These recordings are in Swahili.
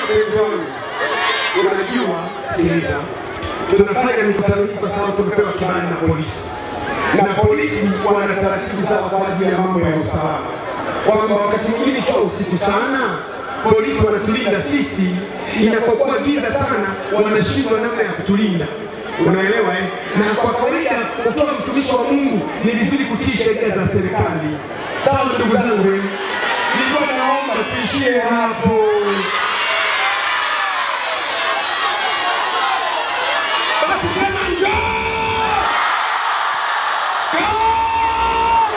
Mpenzi wangu, unajua, sikiliza, tunafanya mikutano hii kwa sababu tumepewa kibali na polisi, na polisi wana taratibu zao kwa ajili ya mambo ya usalama, kwamba wakati mwingine ikiwa usiku sana polisi wanatulinda sisi, inapokuwa giza sana wanashindwa namna ya kutulinda. Unaelewa eh? Na kwa kawaida ukiwa mtumishi wa Mungu ni vizuri kutii sheria za serikali. Sawa ndugu zangu, eh? nilikuwa naomba tuishie hapo. Basi sema njoo! Njoo!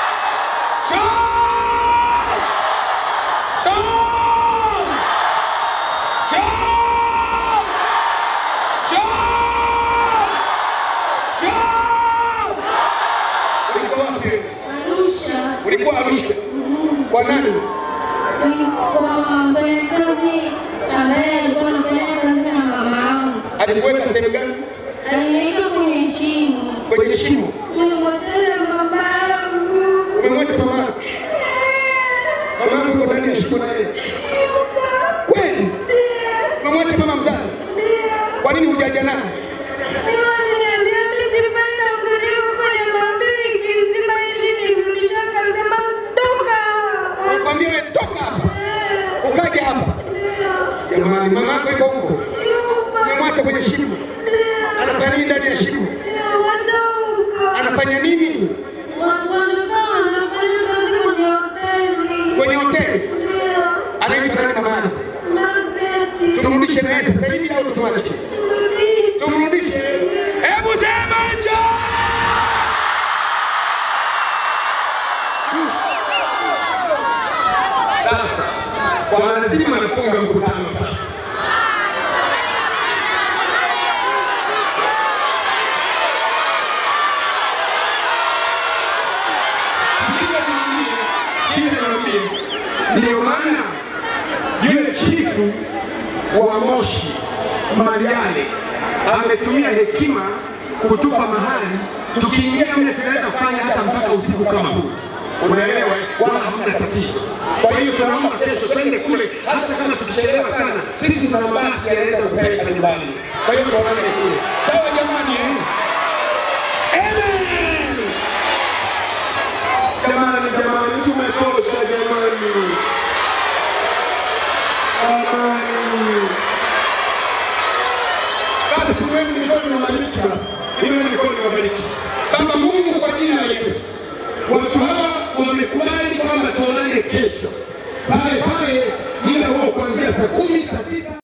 Njoo! Njoo! Njoo! Ulikuwa wapi? Arusha Ulikuwa Arusha. Kwa nani? kwa mfanyakazi ambaye alikuwa anafanya kazi na mama yangu, Alikuweka sehemu gani? aliniweka kwenye shimo. Kwenye shimo. Nilimwachana mama yangu. Umemwacha mama yako? Mama yako yuko ndani ya shimo na yeye. Kweli? Umemwacha mama mzazi? Kwa nini hujaja naye? Aliniambia mimi sifai na ukaribu kwenye maombi wiki nzima ili nimrudishe, akasema toka. Nakwambia wewe toka hapa. Ukaja hapa. Jamani, mama yako yuko huko. Umemwacha kwenye shimo. Anafanya nini ndani ya shimo? Anafanya nini? Kwenye hoteli. Anaitwa nani mama yako? Tumrudishe naye sasa hivi au tumwache? Tumrudishe. Hebu sema njoo. Sasa kwa lazima nafunga mkutano sasa. Sikiliza niwaambie. Ndio maana yule chifu wa Moshi Mariale ametumia hekima kutupa mahali, tukiingia mle tunaweza kufanya hata mpaka usiku kama huu, unaelewa? eh? Wala hamna tatizo. Kwa hiyo tunaomba kesho twende kule, hata kama tukichelewa sana, sisi tuna mabasi yanaweza kupeleka nyumbani. Kwa hiyo tuonane kule, sawa jamani? eh? Amen. Jamani, jamani, tumetosha jamani. Amani. Basi tuweni mikono wabariki basi. Iweni mikono wabariki. Baba Mungu kwa jina la Yesu. Watu hawa wamekubali kwamba tuonane kesho. Pale pale muda huo kuanzia saa kumi saa tisa